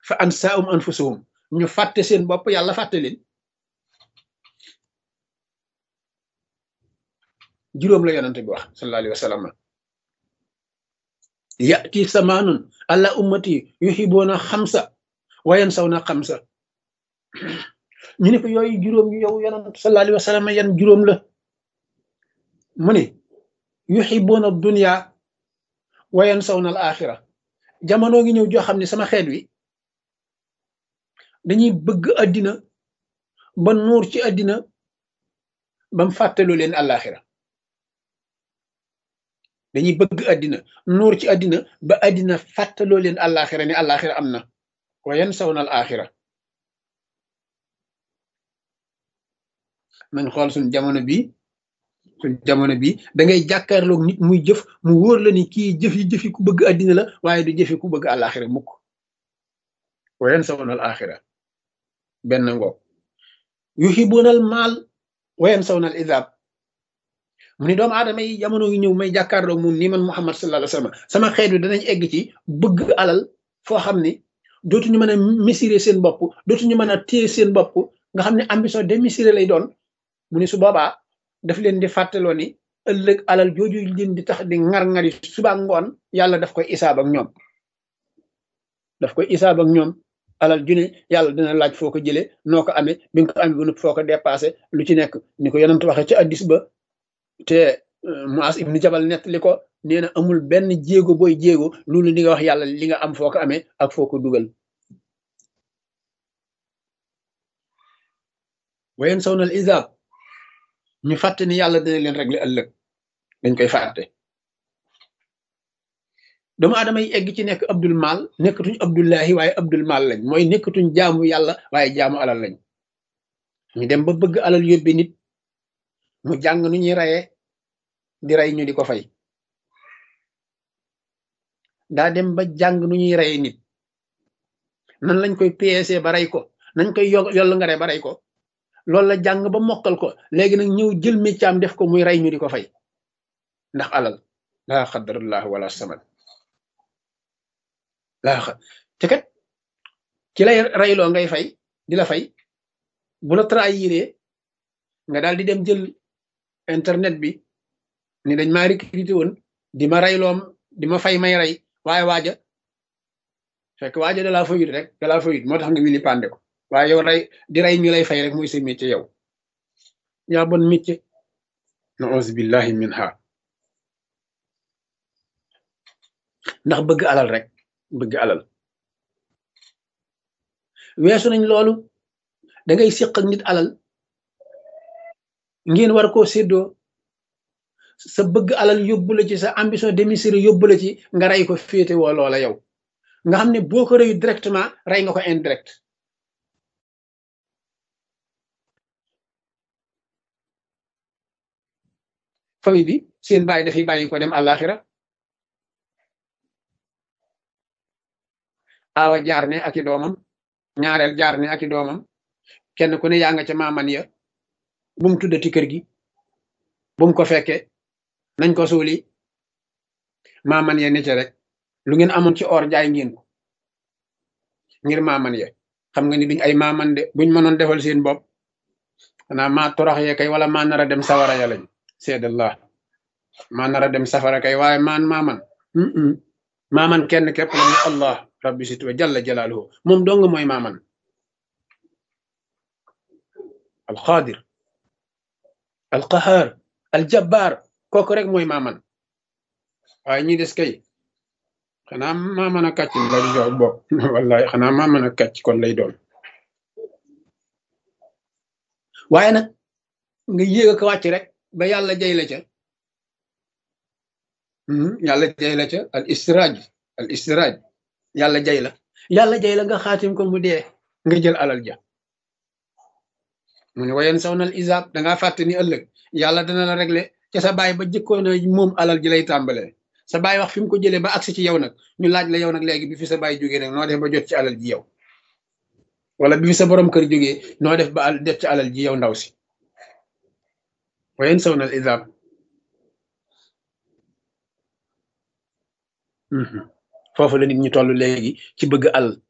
fa ansaahum anfusahum ñu fàtte seen bopp yàlla fàtte leen juróom la yonante bi wax sallallahu alayhi wa sallam yati samaanun alla ummati yuhibuuna xamsa wayan saw na xamsa ñu ne ko yooyu juróom yow yonant sallallahu alayhi wa sallam yan juróom la mu ne yuhibuuna dunya wayan saw na al axira jamono ngi ñëw joo xam ne sama xeet wi dañuy bëgg àddina ba nuur ci àddina bam fàttaloo leen àllaaxira dañuy bëgg àddina nuur ci àddina ba àddina fàttaloo leen àllaaxira ni àllaaxira am na wa yan saw na àllaaxira nañ xool suñ jamono bi suñ jamono bi da ngay jàkkaarloog nit muy jëf mu wóor la ni kii jëf yi jëfi ku bëgg àddina la waaye du jëfi ku bëgg àllaaxira mukk wa yan saw na àllaaxira benn ngoog yuhibuunal maal wa yan saw na al izaab mu ni doomu aadama yi jamono yu ñëw may jàkkaarloog moom nii man Muhammad sallallahu alayhi wa sallam sama xeet wi danañ egg ci bëgg alal foo xam ni dootuñu mën a mesurer seen bopp dootuñu mën a téye seen bopp nga xam ne ambition démesurée lay doon mu ni su boobaa daf leen di fàttaloo ni ëllëg alal jooju leen di tax di ŋar-ŋari suba ngoon yàlla daf koy isaab ak ñoom daf koy isaab ak ñoom alal ju ne yàlla dina laaj foo ko jëlee noo ko amee bi nga ko amee bu foo ko dépassé lu ci nekk ni ko yonent waxee ci addis ba te Muas ibnu Jabal nettali ko nee na amul benn jéego booy jéego loolu li nga wax yàlla li nga am foo ko amee ak foo ko dugal wayen saw nal isaab ñu fàtte ni yàlla dina leen régler ëllëg dañ koy fàtte doomu aadama yi egg ci nekk abdul mal nekkatuñ abdullahi waaye abdul mal lañ mooy nekkatuñ jaamu yàlla waaye jaamu alal lañ ñu dem ba bëgg alal yóbbe nit mu jàng nu ñuy rayee di rey ñu di ko fay daa dem ba jàng nu ñuy reyee nit nan lañ koy PSC ba rey ko nañ koy yo yoll nga re ba rey ko loolu la jàng ba mokkal ko léegi nag ñëw jël méccaam def ko muy rey ñu di ko fay ndax alal laa xadarallah wala samad laa xa te kat ci lay reyloo ngay fay di la fay bu la trahiré nga daal di dem jël internet bi ni dañ maa recruté woon di ma reyloom di ma fay may rey waaye waaja fekk waaja da laa fayut rek da laa fayut moo tax nga wili pande ko waaye yow rey di rey ñu lay fay rek muy sa métier yow yaa bon métier na auzu billahi min ha ndax bëgg alal rek bëgg alal weesu nañ loolu da ngay séq ak nit alal ngeen war koo séddoo sa bëgg alal yóbbu la ci sa ambition démesurée yóbbu la ci nga rey ko féete woo loola yow nga xam ne boo ko reyu directement rey nga ko indirect famille bi seen bàyyi dafay bàyyi ko dem àllaaxira aawa jaar ne ak i doomam ñaareel jaar ne ak i doomam kenn ku ne yaa nga ca maaman ya bu mu tuddati kër gi bu mu ko fekke nañ ko suuli maaman ya ne ca rek lu ngeen amoon ci or jaay ngeen ko ngir maaman ya xam nga ni duñ ay maaman de buñ mënoon defal seen bopp xanaa maa torox ye kay wala maa nar a dem sawara ya lañ seedallah maa nar a dem safara kay waaye maan maaman maaman kenn képp la ñu allah rabbi sit wa jalla jalaaluhu moom dong mooy maaman alqaadir alqahaar aljabbaar kooku rek mooy maaman waaye ñi des kay xanaa maaman a kàcc lay doon bopp wallahi xanaa maaman a kàcc kon lay doon waaye nag nga yéeg ko wàcc rek ba yàlla jay la ca yàlla jay la ca al istiraaj al istiraaj yàlla jay la yàlla jay la nga xaatim ko mu dee nga jël alal ja mu ne wayen saw nal isaab dangaa fàtte ni ëllëg yàlla dana la régler ca sa baay ba jëkkoon a moom alal ji lay tàmbalee sa baay wax fi mu ko jëlee ba agsi ci yow nag ñu laaj la yow nag léegi bi fi sa baay jógee nag noo def ba jot ci alal ji yow wala bi fi sa borom kër jógee noo def ba def ci alal ji yow ndaw si wayen saw nal isaab foofu la nit ñi toll léegi ci bëgg alal